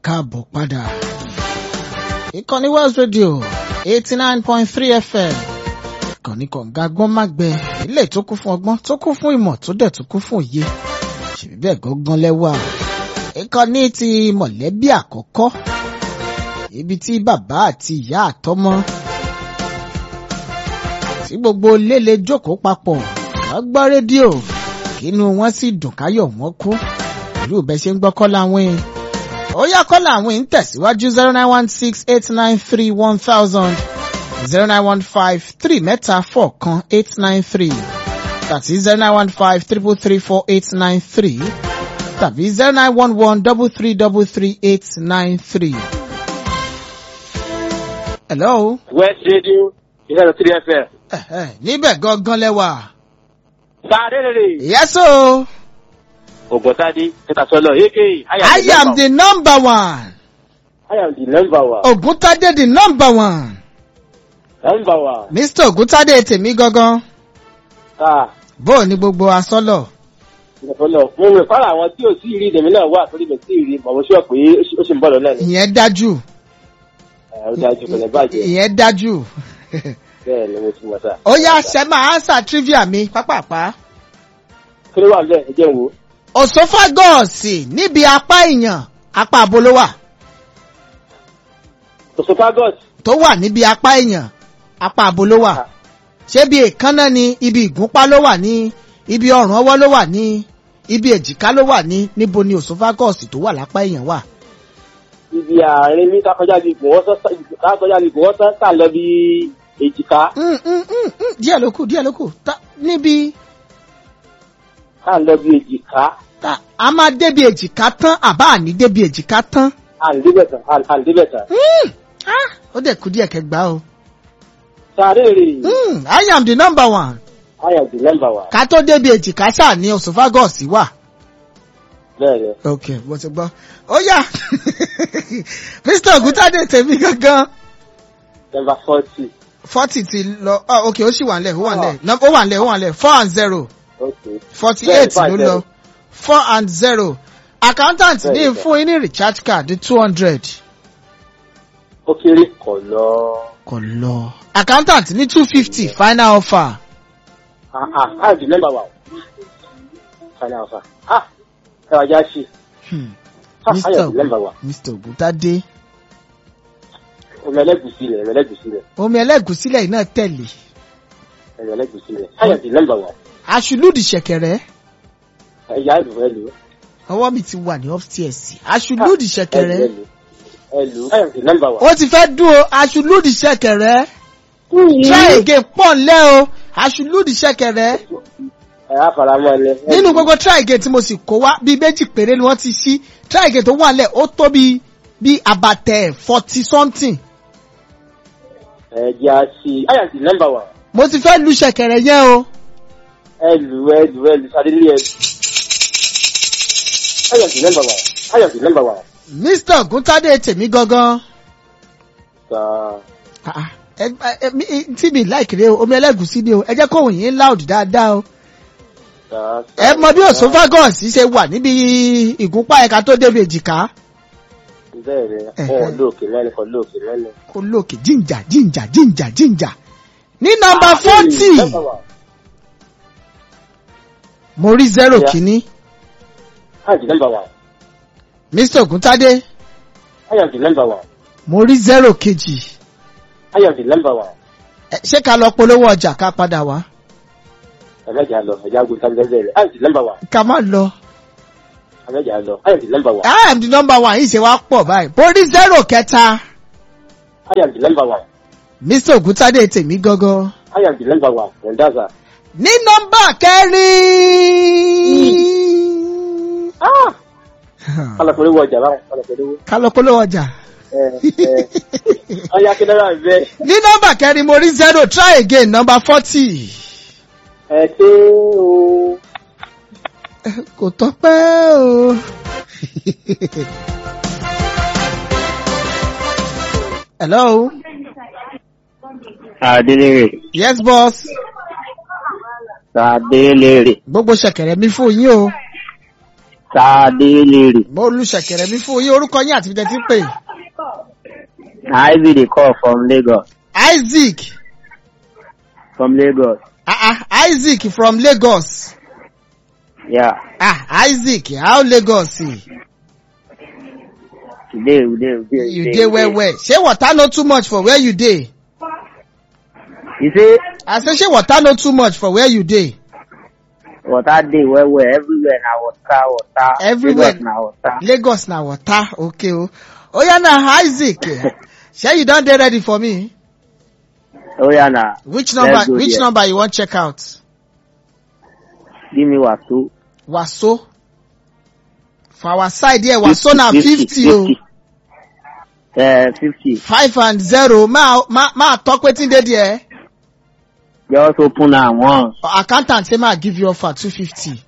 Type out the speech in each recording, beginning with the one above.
káàbọ̀ padà. ìkànnì West Radio eighty nine point three FM ìkànnì kọ̀ǹga gbọ́n má gbẹ ilé tó kún fún ọgbọ́n tó kún fún ìmọ̀ tó dẹ̀ tó kún fún òye ṣèbí bẹ́ẹ̀ gángan lẹ́wà. ìkànnì ti mọ̀lẹ́bí àkọ́kọ́ ibi tí bàbá àti ìyá àtọmọ tí gbogbo léle jókòó papọ̀ wọ́n gbọ́ rédíò kínú wọn sì dùn káyọ̀ wọn kú pẹ̀lú bẹ́ẹ̀ ṣe ń gbọ́ kọ́lá wín. ó yá kọ́lá wín ń tẹ̀síwájú zero nine one six eight nine three one thousand zero nine one five three mẹ́ta four kan eight nine three tàbí zero nine one five triple three four eight nine three tàbí zero nine one one double three double three eight nine three. hello. West Radio ìlànà three FM. Ẹ̀hẹ̀, níbẹ̀ gangan lẹ́wà. Sáré rèrè. yes o. Ògbọ́tádé Kẹtàsọ́lọ̀ aka I am the number one. I am the number one. Ògúntádé the number one. Number one. Mr. Ògúntádé tèmi gangan. Ah, Bó o ní gbogbo asọ́lọ̀? ìgbàfọ́lọ̀. Mo rò fara àwọn tí ò sí rí ìdèmí náà wà torí mi sí rí mọ̀ mo ṣọ́ pé ó ṣì ń bọ̀ lọ́nà ni. Ìyẹn dájú. Ẹ, Ó dájú kò ní bàjẹ́. Ìyẹn dájú. Bẹ́ẹ̀ ni mo ti mọ̀ sá. Ó yá ṣe máa answer trivia mi pápápá. Kí ló wà lẹ́ ẹ jẹ́ n wo? Òsófágọ́ọ̀sì níbi apá èèyàn apá abo ló wà. Osophagus. Tó wà níbi apá èèyàn apá abo ló wà. Ṣé bí èékánná ni ibi ìgúnpá ló wà ní ibi ọrùn ọwọ́ ló wà ní ibi èjìká ló wà ní níbo ni òsófágọ́ọ̀sì tó wà lápá èèyàn wà. Ibi àárín mi kákọjá lè gùn wọ́n sán kákọjá lè gùn wọ́n sán tà lọ bí èjìká. Mm, mm, mm, mm, díẹ̀ ló kù díẹ̀ ló kù Ta- níbi Ká lọ bí èjìká. ta- a máa débi èjìká tán àbá àní débi èjìká tán. Àǹdébẹ̀tàn àǹdébẹ̀tàn. Mm, ah, ó dẹ̀ kú díẹ̀ kẹgbàá o. Sáré rèrè. Mm, I am the number one. I am the number one. ká tó débi èjìká ṣáà ní osophagus wà. Bẹ́ẹ̀ ni. ok mo ti gbọ́. ó yá Mr. Ògúntádé tèmi gangan Number forty. forty ti lọ oh, ok ó sì wà nílẹ̀ ó wà nílẹ̀ Num- ó wà nílẹ̀ ó wà nílẹ̀ four and zero Okay. forty Bẹ́ẹ̀, eight five ló zero. lọ four and zero accountant Bẹ́ẹ̀, ní bẹ́ẹ̀. fún yín ní recharge card two hundred Ó kéré kọ̀ lọ. kò lọ accountant ní two fifty final offer Ah ah, I am the number one. Final offer. Ah, ẹ wá já sí. Hmm. Ah, I Mr. am the number one. Mr. Ògúntádé Omi ẹlẹ́gùsí rẹ̀, ẹ̀rọ ẹlẹ́gùsí rẹ̀, omi ẹlẹ́gùsílẹ̀ yìí náà tẹ̀lé ẹ̀rọ ẹlẹ́gùsí rẹ̀. I am the number one. aṣùlùdì ṣẹ̀kẹ̀rẹ̀ Ẹ̀yà ẹ̀lú ẹ̀lú. ọwọ́ mi ti wà ní upstairs aṣùlùdì ṣẹ̀kẹ̀rẹ̀ Ẹ̀lú ẹ̀lú. I am the number one. ó ti fẹ́ dún o aṣùlùdì ṣẹ̀kẹ̀rẹ̀ try again pọ̀ ńlẹ́ o aṣùlùdì ṣẹ̀kẹ̀rẹ̀ Ẹ̀ á fara mọ́ ẹ. nínú gbogbo try again tí mo sì kó wá bíi méjì péré ni wọ́n ti ṣí try again tó wà ńlẹ̀ ó tó bíi bíi àbàtẹ̀ forty something Ẹ̀jẹ̀ á sí. I am the number one. mo ti fẹ́ lu ṣẹ̀kẹ̀rẹ̀ yẹn o Ẹ̀lú ẹ̀lú ẹ̀lú Sadélé ẹ̀lú. I am the number one. I am the number one. Mr. Ògúntádé tèmi gangan Sir. Ah, ah, ẹ- ẹ- mi- tí mi láìkiri o omi ẹlẹ́gùsí ni o ẹ jẹ́ kóhùn yín loud dáadáa o. Sir. ẹ mọ bí osophagus ṣe wà níbi ìgúnpá ẹ̀ka tó débi èjìká Bẹ́ẹ̀ ni, Ẹ̀hẹ́. wọn lóòkè lẹ́nu kan lóòkè lẹ́nu. kó lókè jíǹjà jíǹjà jíǹjà jíǹjà. ní nọ́mbà forty Number one. mo rí zero Yeah. kìíní I am the number one. Mr. Ògúntádé I am the number one. mo rí zero kejì I am the number one. Ẹ, ṣé ká lọ polówó ọjà ká padà wá Ẹ̀mẹ́jà lọ, ẹ̀já gbé sábẹ́ rẹ̀. I am the number one. ká má lọ. Ẹ̀mẹ́jà lọ, I am the number one. I am the number one yìí ṣe wá pọ̀ báyìí mo rí zero kẹta I am the number one. Mr. Ògúntádé tèmi gangan. I am the number one. Mendaza. ní nọ́mbà kẹrin. Ah! Kálọ̀pẹ̀lú wọ ọjà báwọn, kálọ̀pẹ̀lú wọ. ká lọ polówó ọjà. Ẹ ẹ ọya kí náírà bẹ́ẹ̀. ní nọ́mbà kẹrin mo rí zero try again nọ́mbà forty. Ẹ ṣé o. kò tọ́pẹ́ o. hello. Adélèrè. yes boss. Adélèrè. gbogbo ṣẹ̀kẹ̀rẹ̀ mi fún yín o. Sadélèrè. mo lu ṣẹ̀kẹ̀rẹ̀ mi fún yín orúkọ yín àti ibi tẹ́ ti ń pè. Ivy dey call from Lagos. Isaac From Lagos. ah ah Isaac from Lagos Yeah. ah Isaac how Lagos Today we dey we dey. you dey well well ṣé water no too much for where you dey You say I say ṣé water no too much for where you dey water dey well well everywhere na water water. Everywhere. Lagos na water. Lagos na water okay o oya na Isaac shey you don dey ready for me Oh yeah na. which Let's number go which there. number you wan check out Give me waso. waso for our side here waso na fifty o Uh, fifty. five and zero ma ma ma talk wetin dey there Just open am once. accountant say ma give you offer two fifty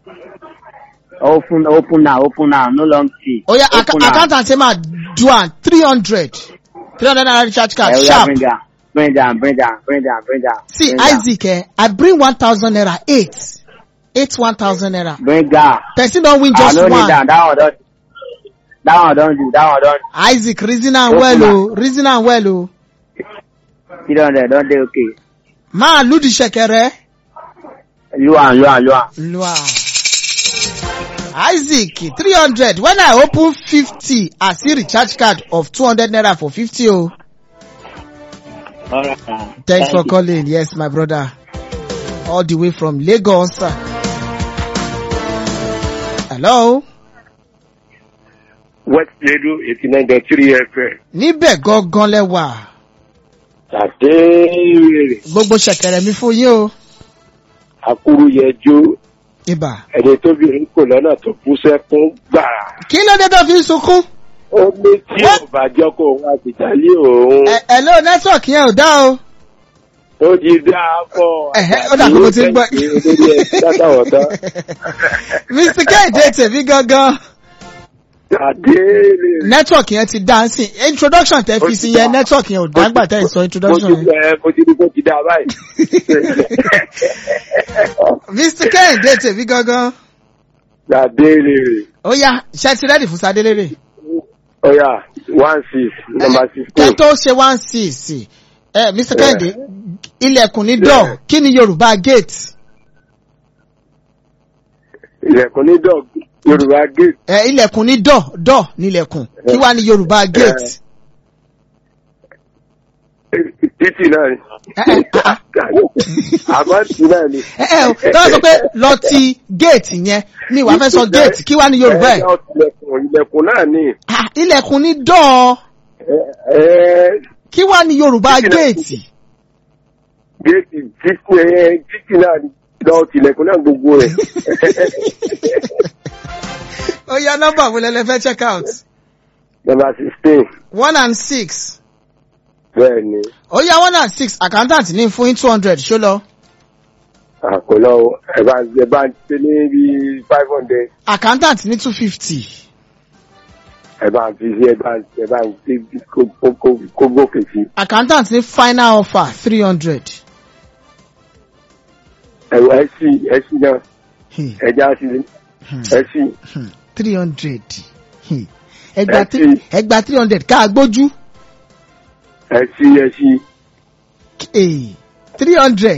Open open am open am no long fee. oya ac Open am. accountant say ma do am three hundred three hundred naira recharge card Eh, oya, sharp Bring am bring am bring am bring am bring am. see bring am. isaac eh i bring one thousand naira eight eight one thousand naira Bring am. person don win I just no need one am that one don that one don do that one don isaac reason am Open well am. o reason am well o three hundred don dey okay. ma lu the ṣẹ̀kẹ̀rẹ̀ Lu am lu am lu am. lu am isaac three hundred when i open fifty i see recharge card of two hundred naira for fifty o. Alright. Thanks for calling. Yes, my brother. All the way from Lagos. Hello. West Radio eighty nine point three FM. Níbẹ̀ gangan lẹ́wà. Àdéhìrè Gbogbo ṣẹ̀kẹ̀rẹ̀ mi fún yín o. Akúrú yẹjú Ibà. ẹni tóbi ń kò lọ́nà tó kú sẹ́kún gbàrà. Kí ló dé tó fi ń sunkún? Ó ní tí ò bá jọ́ kó òun àtìjálé òun. Ẹ ẹ ló nẹ́tíwọ̀kì yẹn ò dá o. Ó di dáa pọ̀. Ẹ̀hẹ́, ó dà pé mo ti ń gbọ́. Olórí ẹ̀ dátàwọ̀ tán. Mr. Kẹ́hìndé tèmi gangan. Àdéhìrè. Nẹ́tíwọ̀kì yẹn ti dá sí. Introduction tẹ fi sí yẹn nẹ́tíwọ̀kì yẹn ò dá gbà tẹ́ ì sọ introduction Mo ti yẹn. ẹ mo ti rí bó ti dáa báyìí. Mr. Kẹ́hìndé tèmi gangan. Àdéhìrè. Ó yá, ṣe ti rẹ́dì fún Sadélérè. Ọ̀yà one six number kẹ́ sixteen. tó ṣe one six ẹ mr kẹ́hìndé ilẹ̀kùn ní dọ̀ kí ni yorùbá gate Ilẹ̀kùn ní dọ̀ Yorùbá gate. ẹ ilẹ̀kùn ní dọ̀ dọ̀ nílẹ̀kùn kí wá ní yorùbá gate títì náà ni. Ẹ, ẹ, ah, àmọ́ tì náà ni. ẹ ẹ tọ́wọ́ sọ pé lọ ti gate yẹn mi wàá fẹ́ sọ gate kí wá ní yorùbá ẹ̀ ẹ ilẹ̀kùn ilẹ̀kùn náà ni. Ah, ilẹ̀kùn ní dọ̀ ẹ ẹ kí wá ní yorùbá Títì náà. gate géètì títì ẹ títì náà ni. lọ tilẹ̀kùn náà gbogbo rẹ̀. ó yá nọ́mbà wo lẹ́lẹ́ fẹ́ check out number sixteen one and six bẹ́ẹ̀ ni ó yá one and six accountant ní fún yín two hundred ṣó lọ àkọlọ́ ẹ bá ẹ bá ń ṣe ní bí five hundred accountant ní two fifty. ẹ bá ń fi sí ẹ bá ń ẹ bá ń ṣe kó- kó- kó- kó gòkè sí. accountant ní final offer three hundred. ẹ ẹ sí ẹ sí náà ẹ já sí ẹ sí three hundred. ẹgbà Ẹ three sí. ẹgbà three hundred ká gbójú. ẹ sí ẹ sí three hundred.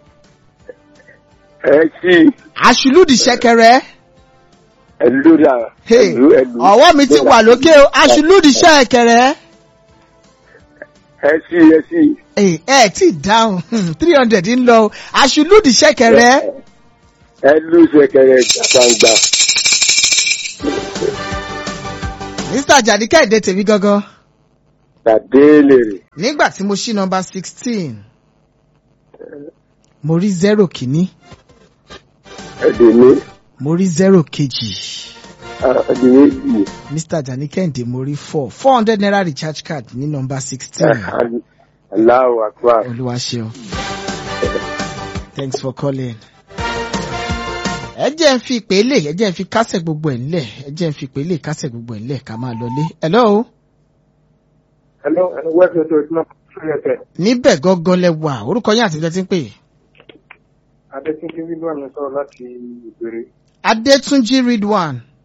ẹ sí àṣùlùdì ṣẹ̀kẹ̀rẹ̀. ẹ lórí à Hey, ẹlú ẹlú. ọwọ́ mi ti wà lókè o àṣùlùdì ṣẹ̀kẹ̀rẹ̀. ẹ sí ẹ sí. ẹ ẹ tí dáhùn three hundred ń lọ o àṣùlùdì ṣẹ̀kẹ̀rẹ̀. ẹ lù ṣẹ̀kẹ̀rẹ̀ gbàngbà. mr ajadi kẹ́hìndé tèmi gangan. Tàdé lèrè. nígbà tí mo ṣí nọmba sixteen mo rí zero kìíní Ẹ̀dẹ̀ mi. mo rí zero kejì. Ẹ̀dẹ̀ méjì. Mr. Ajani Kẹ́hìndé mo rí four four hundred naira recharge card ní nọmba sixteen. Aláwọ̀ àkúrà. Olúwa ṣeun. Thanks for calling. Ẹ jẹ́ ń fi ìpè lè ẹ jẹ́ ń fi kásẹ̀ gbogbo ẹ̀ ńlẹ̀ ẹ jẹ́ ń fi ìpè lè kásẹ̀ gbogbo ẹ̀ ńlẹ̀ ká máa lọlé. Hello. Hello, hello, welcome to Ìtumọ̀ Sọ́yẹ̀tẹ̀. Níbẹ̀ gangan lẹ wà orúkọ yín àti ìjọ tí ń pè. Adétúnjí Wíwá mi sọ̀rọ̀ láti ìbèrè. Adétúnjí Ridwan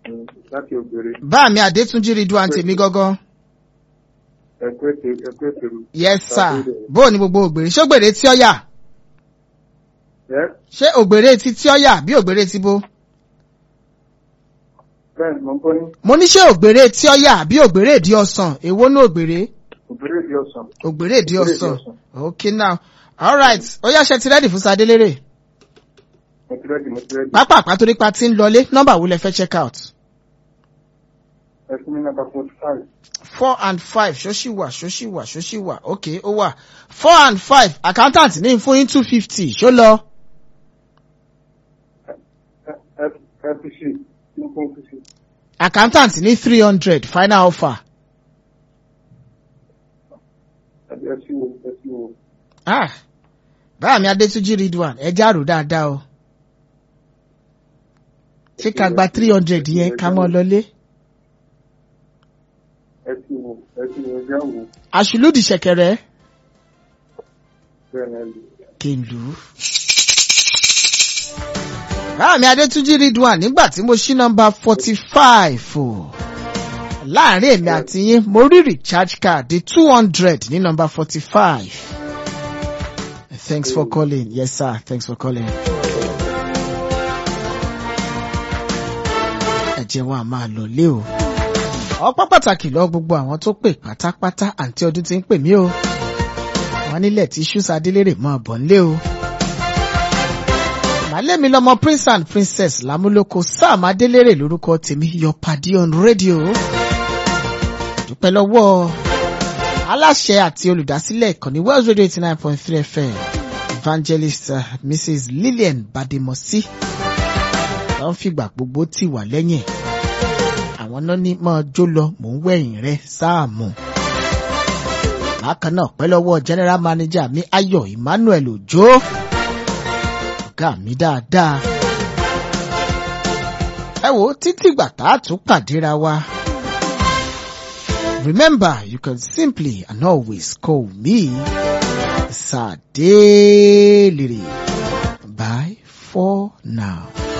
Mm, láti ògbèrè bá mi Adétúnjí Ridwan tèmi gangan. ẹ̀kú ètè ẹ̀kú ètè rù. yes sir bó o ní gbogbo ògbèrè ṣé ògbèrè tí ó yà ẹ ṣé ògbèrè ti tí ó yà bí ògbèrè ti bó. bẹ́ẹ̀ ni mo ń gbọ́ ní mo ní ṣé ògbèrè tí ó yà bí ògbèrè di ọsàn èwo ní ògbèrè ògbèrè di ọ̀sán. ògbèrè di Ògbèrè di ọsàn ọsàn. okay now alright ó yá ṣe ti rẹ́dì fún sadélérè mo ti rẹ́dì mo ti rẹ́dì. pápá àpátorí pa ti ń lọlé nọ́mbà wo lẹ fẹ́ check out ẹ fún mi nọ́mbà forty five. four and five ṣóṣì wà ṣóṣì wà ṣóṣì wà okay ó wà four and five accountant ní fún yín two fifty ṣó lọ fpc ní fún fpc. accountant ní three hundred final offer ẹ sí wo ẹ sí wo. ah báyà mi Adétúnjí Ridwan ẹ járò dáadáa o ṣé ká gba three hundred yẹn ká mọ́ lọlé ẹ sí wo ẹ sí wo ẹjẹ́ wo àṣùlùdì ṣẹ̀kẹ̀rẹ̀ bẹ́ẹ̀ ni ẹ lè. kí n lù ú. báyà mi Adétúnjí Ridwan nígbà tí mo ṣí nọ́mbà forty five o láàrin èmi àti yín mo rí recharge card di two hundred ní nọ́mbà forty five. Thanks for calling. Yes, sir. Thanks for calling. Ẹ jẹ́ wọn a máa lọ lé o. Ọpọ́ pàtàkì lọ gbogbo àwọn tó pè pátápátá àǹtí ọdún ti ń pè mí o. Wọ́n nílẹ̀ tí ṣúṣà délérè mọ́ ọ̀bọ̀ ńlé o. Màálẹ́mi lọmọ Prince and Princess Lámúlòkó Sam Adélérè lórúkọ tèmi Your Paddy on Radio. Dúpẹ́ lọ́wọ́ aláṣẹ àti olùdásílẹ̀ ìkànnì Wells Radio eighty nine point three FM evangelist uh, Mrs Lillian Bademosi wọ́n fìgbà gbogbo tì wá lẹ́yìn àwọn náà ní mọ́ jó lọ mò ń wẹ̀yìn rẹ sáàmù. bákan náà pẹ́ lọ́wọ́ general manager mi Ayọ̀ Emmanuel Òjó ọ̀gá mi dáadáa. ẹ wo títí gbà tá a tún pàdéra wa. Remember, you can simply and always call me Sadeliri. Bye for now.